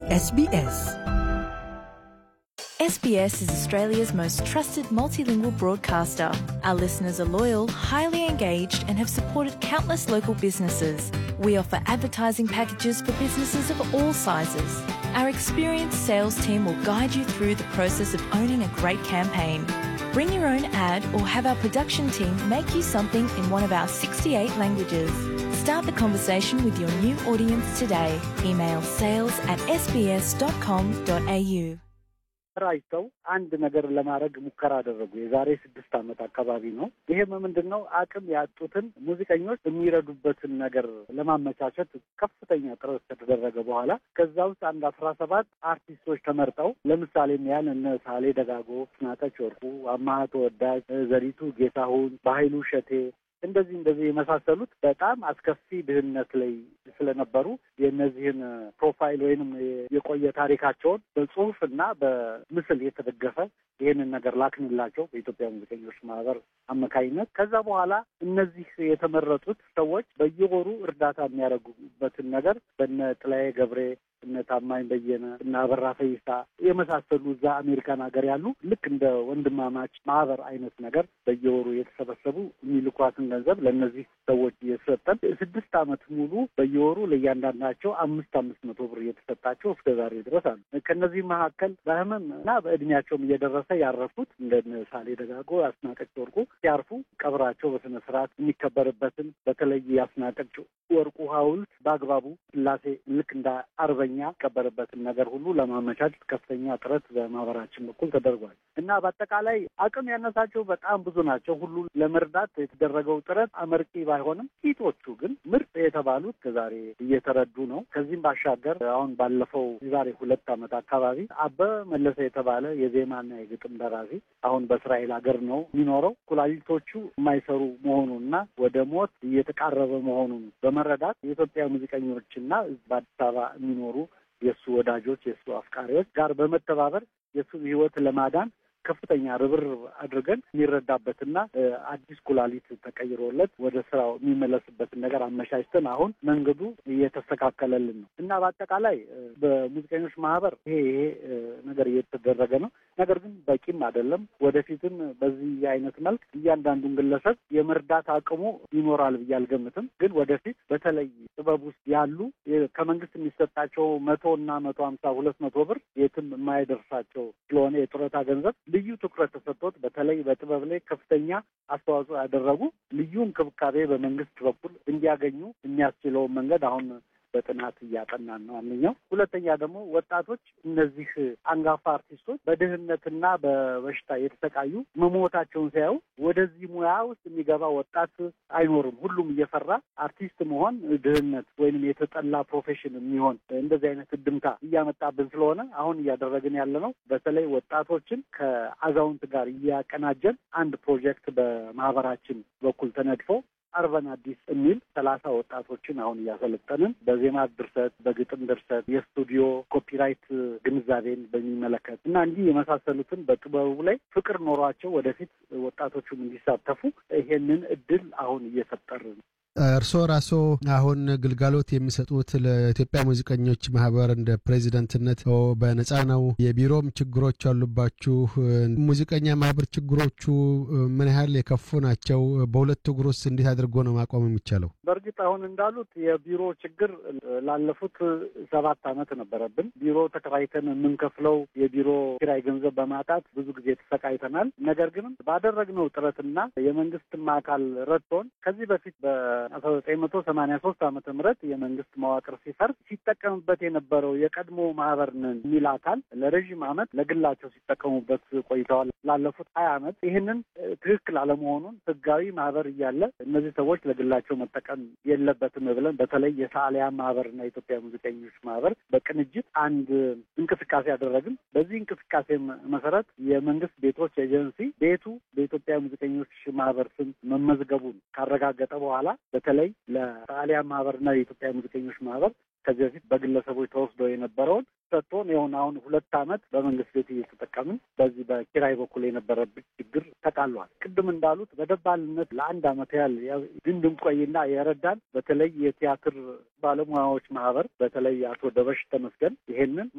SBS. SBS is Australia's most trusted multilingual broadcaster. Our listeners are loyal, highly engaged, and have supported countless local businesses. We offer advertising packages for businesses of all sizes. Our experienced sales team will guide you through the process of owning a great campaign. Bring your own ad or have our production team make you something in one of our 68 languages. Start the conversation with your new audience today. Email sales at sbs.com.au. ተራጅተው አንድ ነገር ለማድረግ ሙከራ አደረጉ። የዛሬ ስድስት ዓመት አካባቢ ነው። ይህም ምንድን ነው አቅም ያጡትን ሙዚቀኞች የሚረዱበትን ነገር ለማመቻቸት ከፍተኛ ጥረት ከተደረገ በኋላ ከዛ ውስጥ አንድ አስራ ሰባት አርቲስቶች ተመርጠው ለምሳሌ ያህል እነ ሳሌ ደጋጎ፣ ስናቀች ወርቁ፣ አማሀ ተወዳጅ፣ ዘሪቱ ጌታሁን፣ በሀይሉ ሸቴ እንደዚህ እንደዚህ የመሳሰሉት በጣም አስከፊ ድህነት ላይ ስለነበሩ የእነዚህን ፕሮፋይል ወይንም የቆየ ታሪካቸውን በጽሁፍ እና በምስል የተደገፈ ይህንን ነገር ላክንላቸው በኢትዮጵያ ሙዚቀኞች ማህበር አማካኝነት። ከዛ በኋላ እነዚህ የተመረጡት ሰዎች በየወሩ እርዳታ የሚያደርጉበትን ነገር በነ ጥላዬ ገብሬ እነ ታማኝ በየነ እና አበራ ፈይሳ የመሳሰሉ እዛ አሜሪካን ሀገር ያሉ ልክ እንደ ወንድማማች ማህበር አይነት ነገር በየወሩ የተሰበሰቡ የሚልኳትን ገንዘብ ለእነዚህ ሰዎች እየሰጠን ስድስት ዓመት ሙሉ በየወሩ ለእያንዳንዳቸው አምስት አምስት መቶ ብር እየተሰጣቸው እስከ ዛሬ ድረስ አሉ። ከእነዚህ መካከል በህመም እና በእድሜያቸውም እየደረሰ ያረፉት እንደ ሳሌ ደጋጎ፣ አስናቀች ወርቁ ሲያርፉ ቀብራቸው በስነ ስርዓት የሚከበርበትን በተለይ የአስናቀች ወርቁ ሐውልት በአግባቡ ስላሴ ልክ እንደ አርበኛ የሚቀበርበትን ነገር ሁሉ ለማመቻቸት ከፍተኛ ጥረት በማህበራችን በኩል ተደርጓል እና በአጠቃላይ አቅም ያነሳቸው በጣም ብዙ ናቸው። ሁሉ ለመርዳት የተደረገው ጥረት አመርቂ ባይሆንም ጥቂቶቹ ግን ምርጥ የተባሉት ከዛሬ እየተረዱ ነው። ከዚህም ባሻገር አሁን ባለፈው የዛሬ ሁለት ዓመት አካባቢ አበበ መለሰ የተባለ የዜማና የግጥም ደራሲ አሁን በእስራኤል ሀገር ነው የሚኖረው። ኩላሊቶቹ የማይሰሩ መሆኑንና ወደ ሞት እየተቃረበ መሆኑን በመረዳት የኢትዮጵያ ሙዚቀኞችና በአዲስ አበባ የሚኖሩ የእሱ ወዳጆች የእሱ አፍቃሪዎች ጋር በመተባበር የእሱን ሕይወት ለማዳን ከፍተኛ ርብርብ አድርገን የሚረዳበትና አዲስ ኩላሊት ተቀይሮለት ወደ ስራው የሚመለስበትን ነገር አመቻችተን አሁን መንገዱ እየተስተካከለልን ነው እና በአጠቃላይ በሙዚቀኞች ማህበር ይሄ ይሄ ነገር እየተደረገ ነው። ነገር ግን በቂም አይደለም። ወደፊትም በዚህ አይነት መልክ እያንዳንዱን ግለሰብ የመርዳት አቅሙ ይኖራል ብዬ አልገምትም። ግን ወደፊት በተለይ ጥበብ ውስጥ ያሉ ከመንግስት የሚሰጣቸው መቶ እና መቶ ሀምሳ ሁለት መቶ ብር የትም የማይደርሳቸው ስለሆነ የጡረታ ገንዘብ ልዩ ትኩረት ተሰጥቶት በተለይ በጥበብ ላይ ከፍተኛ አስተዋጽኦ ያደረጉ ልዩ እንክብካቤ በመንግስት በኩል እንዲያገኙ የሚያስችለውን መንገድ አሁን በጥናት እያጠናን ነው። አንደኛው። ሁለተኛ ደግሞ ወጣቶች እነዚህ አንጋፋ አርቲስቶች በድህነትና በበሽታ የተሰቃዩ መሞታቸውን ሲያዩ ወደዚህ ሙያ ውስጥ የሚገባ ወጣት አይኖርም። ሁሉም እየፈራ አርቲስት መሆን ድህነት ወይንም የተጠላ ፕሮፌሽን የሚሆን እንደዚህ አይነት እድምታ እያመጣብን ስለሆነ አሁን እያደረግን ያለ ነው። በተለይ ወጣቶችን ከአዛውንት ጋር እያቀናጀን አንድ ፕሮጀክት በማህበራችን በኩል ተነድፎ አርበን አዲስ የሚል ሰላሳ ወጣቶችን አሁን እያሰለጠንን በዜማ ድርሰት፣ በግጥም ድርሰት፣ የስቱዲዮ ኮፒራይት ግንዛቤን በሚመለከት እና እንዲህ የመሳሰሉትን በጥበቡ ላይ ፍቅር ኖሯቸው ወደፊት ወጣቶቹም እንዲሳተፉ ይሄንን እድል አሁን እየፈጠርን እርስዎ ራስዎ አሁን ግልጋሎት የሚሰጡት ለኢትዮጵያ ሙዚቀኞች ማህበር እንደ ፕሬዚደንትነት በነጻ ነው። የቢሮም ችግሮች አሉባችሁ። ሙዚቀኛ ማህበር ችግሮቹ ምን ያህል የከፉ ናቸው? በሁለት እግር ውስጥ እንዴት አድርጎ ነው ማቆም የሚቻለው? በእርግጥ አሁን እንዳሉት የቢሮ ችግር ላለፉት ሰባት ዓመት ነበረብን። ቢሮ ተከራይተን የምንከፍለው የቢሮ ኪራይ ገንዘብ በማጣት ብዙ ጊዜ ተሰቃይተናል። ነገር ግን ባደረግነው ጥረትና የመንግስትም አካል ረድቶን ከዚህ በፊት በ አስራ ዘጠኝ መቶ ሰማኒያ ሶስት ዓመተ ምህረት የመንግስት መዋቅር ሲፈርስ ሲጠቀምበት የነበረው የቀድሞ ማህበር ነን የሚል አካል ለረዥም ዓመት ለግላቸው ሲጠቀሙበት ቆይተዋል። ላለፉት ሀያ ዓመት ይህንን ትክክል አለመሆኑን ህጋዊ ማህበር እያለ እነዚህ ሰዎች ለግላቸው መጠቀም የለበትም ብለን በተለይ የሰዓሊያን ማህበርና የኢትዮጵያ ሙዚቀኞች ማህበር በቅንጅት አንድ እንቅስቃሴ ያደረግን። በዚህ እንቅስቃሴ መሰረት የመንግስት ቤቶች ኤጀንሲ ቤቱ በኢትዮጵያ ሙዚቀኞች ማህበር ስም መመዝገቡን ካረጋገጠ በኋላ በተለይ ለጣሊያን ማህበርና የኢትዮጵያ ሙዚቀኞች ማህበር ከዚህ በፊት በግለሰቦች ተወስዶ የነበረውን ሰጥቶን የሆነ አሁን ሁለት ዓመት በመንግስት ቤት እየተጠቀምን በዚህ በኪራይ በኩል የነበረብን ችግር ተቃሏል። ቅድም እንዳሉት በደባልነት ለአንድ ዓመት ያህል እንድንቆይና የረዳን በተለይ የቲያትር ባለሙያዎች ማህበር በተለይ አቶ ደበሽ ተመስገን ይሄንን